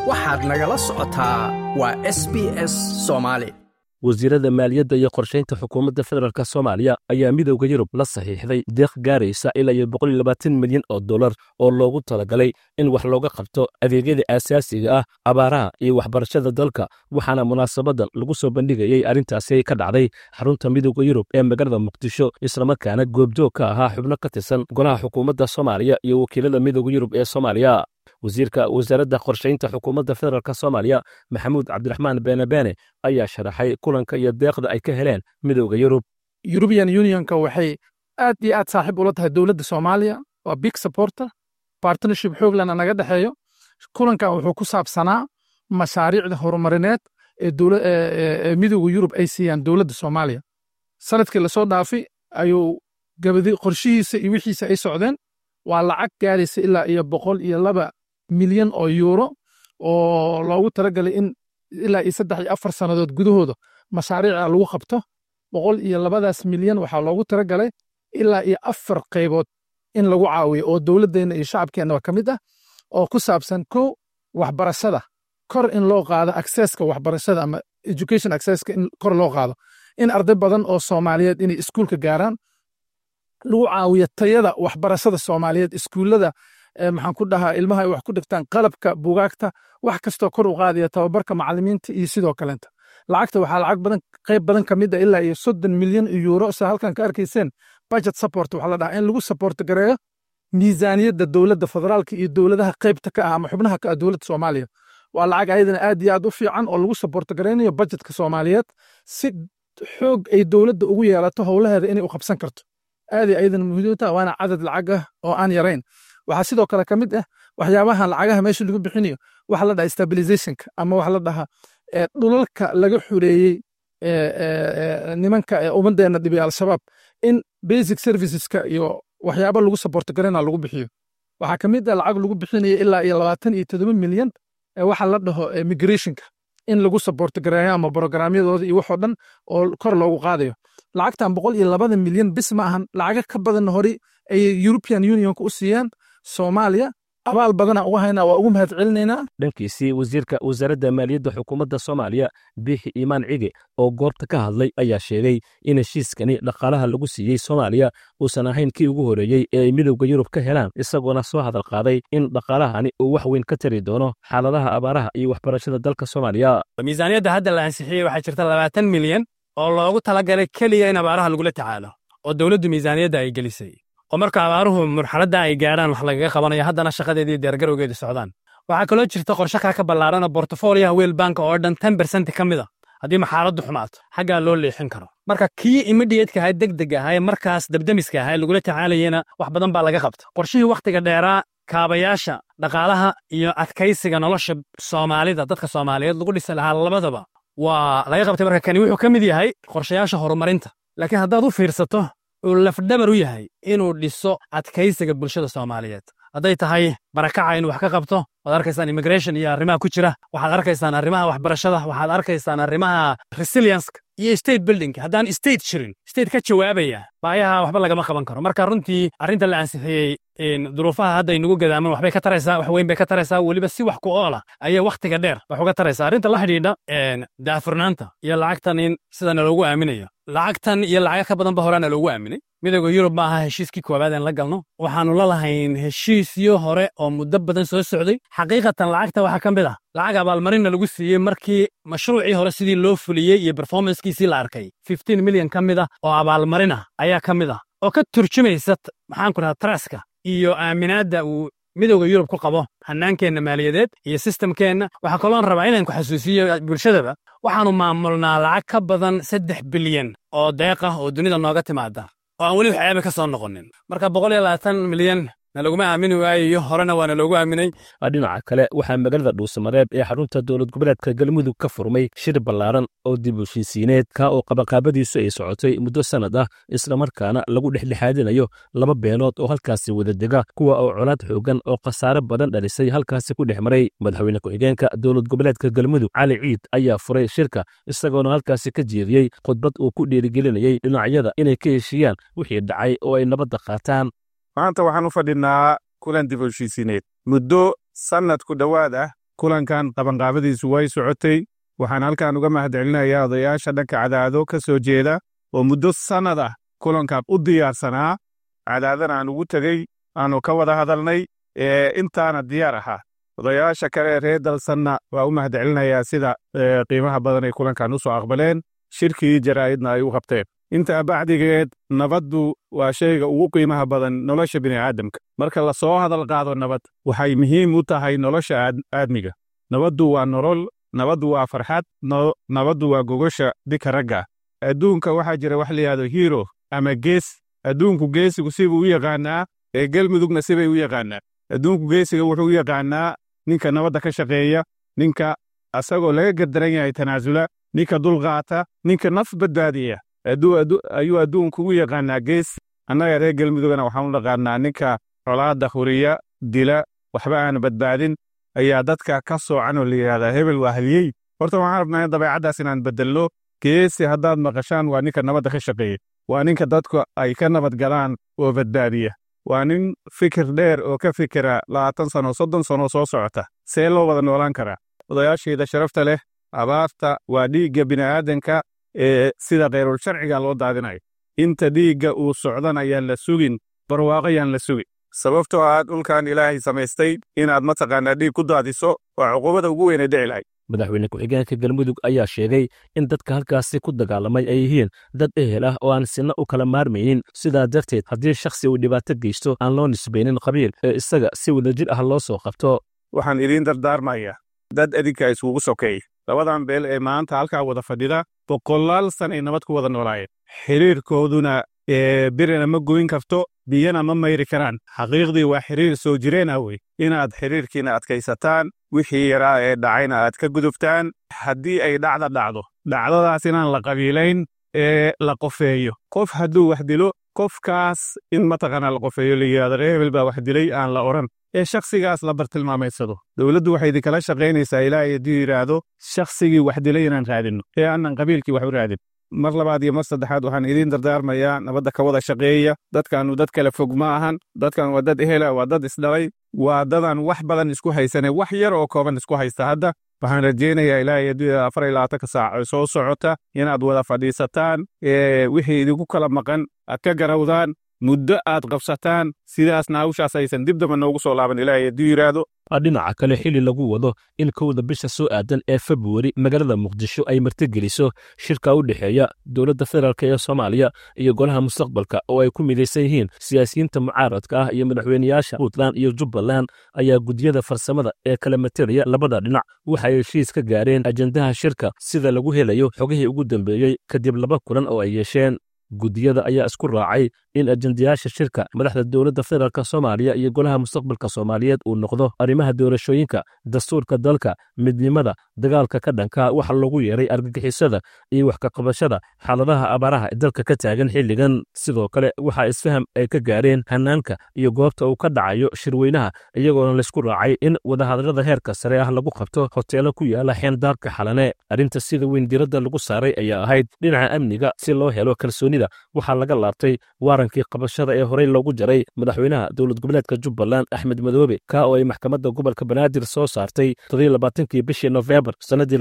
waxaad nagala socotaa waa s b s soomaali wasiirada maaliyadda iyo qorshaynta xukuumadda federaalk soomaaliya ayaa midowda yurub la saxiixday deeq gaaraysa ilaa iyo boqol iyo labaatan milyan oo dollar oo loogu talagalay in wax looga qabto adeegyada aasaasiga ah abaaraha iyo waxbarashada dalka waxaana munaasabadan lagu soo bandhigayey arrintaasi ka dhacday xarunta midowda yurub ee magaalada muqdisho islamarkaana goobjoog ka ahaa xubno ka tirsan golaha xukuumadda soomaaliya iyo wakiilada midowda yurub ee soomaaliya wasiirka wasaaradda qorshaynta xukuumadda federaalk soomaaliya maxamuud cabdiraxmaan beenabeene ayaa sharaxay kulanka iyo deeqda ay ka heleen midowda yurub yurubian unionka waxay aad iyo aad saaxiib ula tahay dowladda soomaaliya waa big supporter partnership xooglana naga dhexeeyo kulankan wuxuu ku saabsanaa mashaariicda horumarineed ee midowda yurub ay siiyaan dowladda soomaaliya sanadkii lasoo dhaafay ayuu gabadi qorshihiisa iyo wixiisa ay socdeen waa lacag gaaraysa ilaa iyo boqol iyo laba milyan oo yuuro oo loogu talagalay in ilaa iyo saddex iyo afar sannadood gudahooda mashaariica lagu qabto boqol iyo labadaas milyan waxaa loogu talagalay ilaa iyo afar qaybood in lagu caawiyo oo dowladdeenna iyo shacabkeenna ka mid ah oo ku saabsan kow waxbarashada kor in loo qaado accesska waxbarashada ama education accesska in kor loo qaado in arday badan oo soomaaliyeed inay iskuulka gaaraan lagu caawiyo tayada waxbarashada soomaaliyeed iskuullada maxaan ku dhahaa ilmaha ay wax ku dhigtaan qalabka bugaagta wax kastoo kor u qaadaya tababarka macalimiinta iyo sidoo kalenta lacagta waxaa lacag badan qayb badan ka mid a ilaa iyo soddon milyan yuuro sa halkan ka arkayseen budget support waxaa la dhahaa in lagu support gareeyo miisaaniyadda dowladda federaalka iyo dowladaha qaybta ka ah ama xubnaha ka ah dowladda soomaaliya waa lacag ayadana aad iyo aad u fiican oo lagu support garaynayo budgetka soomaaliyeed si xoog ay dowladda ugu yeelato howlaheeda inay u qabsan karto aaday ayadana muhiimta waana cadad lacag ah oo aan yarayn waxaa sidoo kale ka mid ah waxyaabahan lacagaha meesha lagu bixinayo waxa la dhaha stabilizationka ama waxa la dhahaa dhulalka laga xureeyey nimanka ummaddeena dhibay al-shabaab in basic serviceska iyo waxyaaba lagu saborto garana lagu bixiyo waxaa ka mid ah lacag lagu bixinaya ilaa iyo labaatan iyo todoba milyan waxa la dhaho migrationka in lagu saborto gareeyo ama programyadooda iyo waxoo dhan oo kor loogu qaadayo lacagtan boqol iyo labada milyan bis ma ahan lacaga ka badan hore ay european unionka u siiyaan soomaaliya abaal badana uga haynaa waa ugu mahad celinaynaa dhankiisii wasiirka wasaaradda maaliyadda xukuumadda soomaaliya biixi iimaan cige oo goobta ka hadlay ayaa sheegay in heshiiskani dhaqaalaha lagu siiyey soomaaliya uusan ahayn kii ugu horreeyey ee ay midowda yurub ka helaan isagoona soo hadal qaaday in dhaqaalahani uu wax weyn ka tari doono xaaladaha abaaraha iyo waxbarashada dalka soomaaliya miisaaniyadda hadda la ansixiyey waxaa jirta labaatan milyan oo loogu talagalay keliya in abaaraha lagula tacaalo oo dowladdu miisaaniyadda ay gelisay oo marka abaaruhu marxaladda ay gaadhaan wax lagaga qabanayo haddana shaqadeedii deergarowgeeda socdaan waxaa kaloo jirta qorshe kaa ka ballaaran oo bortofoliyaha weel banka oo dhan ten bersent ka mid a haddii maxaaladdu xumaato xaggaa loo leexin karo marka kii imidhiyeedka ahaa deg deg ahaa ee markaas dabdemiska ahaa ee lagula tacaalayena wax badan baa laga qabta qorshihii wakhtiga dheeraa kaabayaasha dhaqaalaha iyo adkaysiga nolosha soomaalida dadka soomaaliyeed lagu dhisi lahaa labadaba waa laga qabtay marka kani wuxuu ka mid yahay qorshayaasha horumarinta laakiin haddaad u fiirsato uu lafdhabar u yahay inuu dhiso adkaysiga bulshada soomaaliyeed hadday tahay barakaca inuu wax ka qabto waad arkaysaan immigration iyo arrimaha ku jira waxaad arkaysaan arrimaha waxbarashada waxaad arkaysaan arrimaha resilienska iyo state building haddaan state jirin state ka jawaabaya baayaha waxba lagama qaban karo marka runtii arrinta la ansixiyey duruufaha hadda inugu gadaaman waxbay ka taraysaa wax weyn bay ka taraysaa weliba si wax ku oola ayay wakhtiga dheer wax uga taraysaa arrinta la xidhiidha daafurnaanta iyo lacagtan in sidana loogu aaminayo lacagtan iyo lacaga ka badanba horaana loogu aaminay midowda yurub ma aha heshiiskii koowaad aan la galno waxaannu la lahayn heshiisyo hore oo muddo badan soo socday xaqiiqatan lacagta waxaa ka mid ah lacag abaalmarinna lagu siiyey markii mashruucii hore sidii loo fuliyey iyo berformanskiisii la arkay fifteen milyan ka mid ah oo abaalmarin ah ayaa ka mid ah oo ka turjumaysa maxaan ku dhahaa traska iyo aaminaadda uu midowda yurub ku qabo hannaankeenna maaliyadeed iyo sistamkeenna waxaa kaloon rabaa inaan ku xasuusiyo bulshadaba waxaannu maamulnaa lacag ka badan saddex bilyan oo deeq ah oo dunida nooga timaada oo aan weli waxyaaba ka soo noqonin marka boqol iyo labaatan milyan na laguma aamini waayayo horena waana loogu aaminay dhinaca kale waxaa magaalada dhuusamareeb ee xarunta dowlad goboleedka galmudug ka furmay shir ballaaran oo dib u heshiisiineed ka oo qabaqaabadiisu ay socotay muddo sannad ah islamarkaana lagu dhexdhexaadinayo laba beenood oo halkaasi wada dega kuwa oo colaad xoogan oo khasaare badan dhalisay halkaasi ku dhex maray madaxweyne ku-xigeenka dowlad goboleedka galmudug cali ciid ayaa furay shirka isagoona halkaasi ka jeediyey khudbad uu ku dhiirigelinayey dhinacyada inay ka heshiiyaan wixii dhacay oo ay nabadda qaataan maanta waxaan u fadhinaa kulan dib u heshiisiineed muddo sannad ku dhowaad ah kulankan qabanqaabadiisu way socotay waxaan halkan uga mahadcelinayaa odayaasha dhanka cadaado ka soo jeeda oo muddo sannad ah kulankan u diyaarsanaa cadaadana aan ugu tegey aanu ka wada hadalnay ee intaana diyaar ahaa odayaasha kale reer dalsanna waa u mahadcelinayaa sida qiimaha badan ay kulankan u soo aqbaleen shirkii jaraa'idna ay u qabteen intaa bacdigeed nabaddu waa shayga ugu qiimaha badan nolosha bini'aadamka marka la soo hadal qaado nabad waxay muhiim u tahay nolosha aadmiga nabaddu waa nolol nabaddu waa farxad nabaddu waa gogosha dika ragga adduunka waxaa jira wax layihahdo hiiro ama gees adduunku geesigu sibuu u yaqaanaa ee gelmudugna sibay u yaqaanaa adduunku geesiga wuxuu u yaqaanaa ninka nabadda ka shaqeeya ninka asagoo laga gardaran yahay tanaasula ninka dulqaata ninka naf badbaadiya ayuu adduunku u yaqaanaa gees annaga reer gelmudugana waxaan u dhaqaanaa ninka colaadda huriya dila waxba aan badbaadin ayaa dadka ka soocan oo la yidhahdaa hebel waa haliyey horta waxaan rabnaa in dabeecaddaas inaan beddelno geesi haddaad maqashaan waa ninka nabadda ka shaqeeya waa ninka dadku ay ka nabad galaan oo badbaadiya waa nin fikir dheer oo ka fikira labaatan sano soddon sano soo socota see loo wada noolaan karaa odayaashayda sharafta leh abaarta waa dhiigga bini'aadanka ee sida khayrul sharciga loo daadinayo inta dhiigga uu socdan ayaan la sugin barwaaqo yaan la sugin sababtoo ah dhulkan ilaahay samaystay inaad mataqaanaa dhiig ku daadiso waa cuqubada ugu weynay dhici lahayd madaxweyne ku-xigeenka galmudug ayaa sheegay in dadka halkaasi ku dagaalamay ay yihiin dad ehel ah oo aan sinna u kala maarmaynin sidaa darteed haddii shakhsi uu dhibaato geysto aan loo nisbaynin qabiil ee isaga si wadajir ah loo soo qabto waxaan idiin dardaarmayaa dad adinka iskugu sokeey labadan beel ee maanta halkaa wada fadhida boqolaal san ay nabad ku wada noolaayeen xiriirkooduna birina ma goyn karto biyana ma mayri karaan xaqiiqdii waa xiriir soo jireen ah wey inaad xiriirkiina adkaysataan wixii yaraa ee dhacayna aad ka gudubtaan haddii ay dhacda dhacdo dhacdadaas inaan la qabiilayn ee la qofeeyo qof hadduu wax dilo qofkaas in mataqaanaa la qofeeyo la yidhahdo reer hebel baa wax dilay aan la odhan ee shakhsigaas la bartilmaamaysado dowladdu waxay idinkala shaqaynaysaa ilaahay hadduu yidhaahdo shakhsigii wax dilay inaan raadinno ee aanan qabiilkii wax u raadin mar labaad iyo mar saddexaad waxaan idiin dardaarmayaa nabadda ka wada shaqeeya dadkaanu dad kale fog ma ahan dadkan waa dad ehela waa dad isdhalay waa dadan wax badan isku haysane wax yar oo kooban isku haysta hadda waxaan rajaynayaa ilaahay hadduu afar iyo labaatanka saac oo soo socota inaad wada fadhiisataan wixii idinku kala maqan aad ka garawdaan muddo aad qabsataan sidaasna hawshaas aysan dib damba noogu soo laaban ilaahay hadduu yidhaahdo dhinaca kale xili lagu wado in kowda bisha soo aadan ee februari magaalada muqdisho ay martigeliso shirka u dhexeeya dowladda federaalk ee soomaaliya iyo golaha mustaqbalka oo ay ku midaysan yihiin siyaasiyiinta mucaaradka ah iyo madaxweyneyaasha puntland iyo jubbaland ayaa gudiyada farsamada ee kala materaya labada dhinac waxay heshiis ka gaareen ajendaha shirka sida lagu helayo xogihii ugu dambeeyey kadib laba kulan oo ay yeesheen gudiyada ayaa isku raacay in ajendayaasha shirka madaxda dowladda federaalk soomaaliya iyo golaha mustaqbalka soomaaliyeed uu noqdo arrimaha doorashooyinka dastuurka dalka midnimada dagaalka ka dhanka waxa loogu yeeray argagixisada iyo wax kaqabashada xaaladaha abaaraha ee dalka ka taagan xilligan sidoo kale waxaa isfaham ay ka gaareen hanaanka iyo goobta uu ka dhacayo shirweynaha iyagoona laysku raacay in wadahadallada heerka sare ah lagu qabto hoteelo ku yaala xeendaarka xalane arrinta sida weyn diradda lagu saaray ayaa ahayd dhinaca amniga si loo helo kalsoonida waxaa laga laabtay waarankii qabashada ee horey loogu jaray madaxweynaha dowlad goboleedka jubbaland axmed madoobe ka oo ay maxkamadda gobolka banaadir soo saartay todobaatankii bishii nofembar sannadii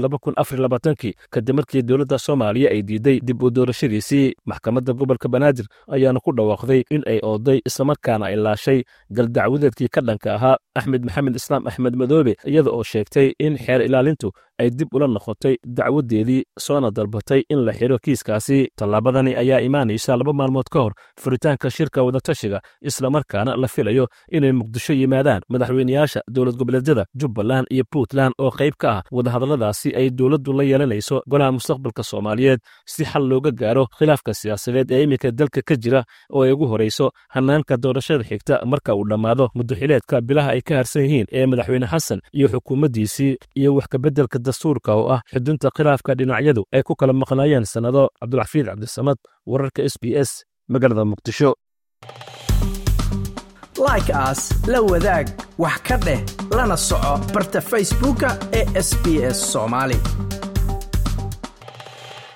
kii kadib markii dowladda soomaaliya ay diiday dib u doorashadiisii maxkamadda gobolka banaadir ayaana ku dhawaaqday in ay ooday islamarkaana ay laashay galdacwadeedkii ka dhanka ahaa axmed maxamed islaam axmed madoobe iyada oo sheegtay in xeer ilaalintu ay dib ula noqotay dacwadeedii soona dalbatay in la xiro kiiskaasi tallaabadani ayaa imaanaysa laba maalmood ka hor furitaanka shirka wadatashiga islamarkaana la filayo inay muqdisho yimaadaan madaxweyneyaasha dowlad goboleedyada jubbaland iyo puntland oo qayb ka ah wadahadalladaasi ay dowladdu la yeelanayso golaha mustaqbalka soomaaliyeed si xal looga gaaro khilaafka siyaasadeed ee iminka dalka ka jira oo ay ugu horayso hanaanka doorashada xigta marka uu dhammaado muddoxileedka bilaha ay ka harsan yihiin ee madaxweyne xasan iyo xukuumaddiisii iyo wax kabeddelka dastuurka oo ah xudunta khilaafka dhinacyadu ay ku kala maqnaayeen sannado cabdulxafiid cabdisamad wararka s b s magaalada muqdisho like aas la wadaag wax ka dheh lana soco barta facebooka ee sb s soomaali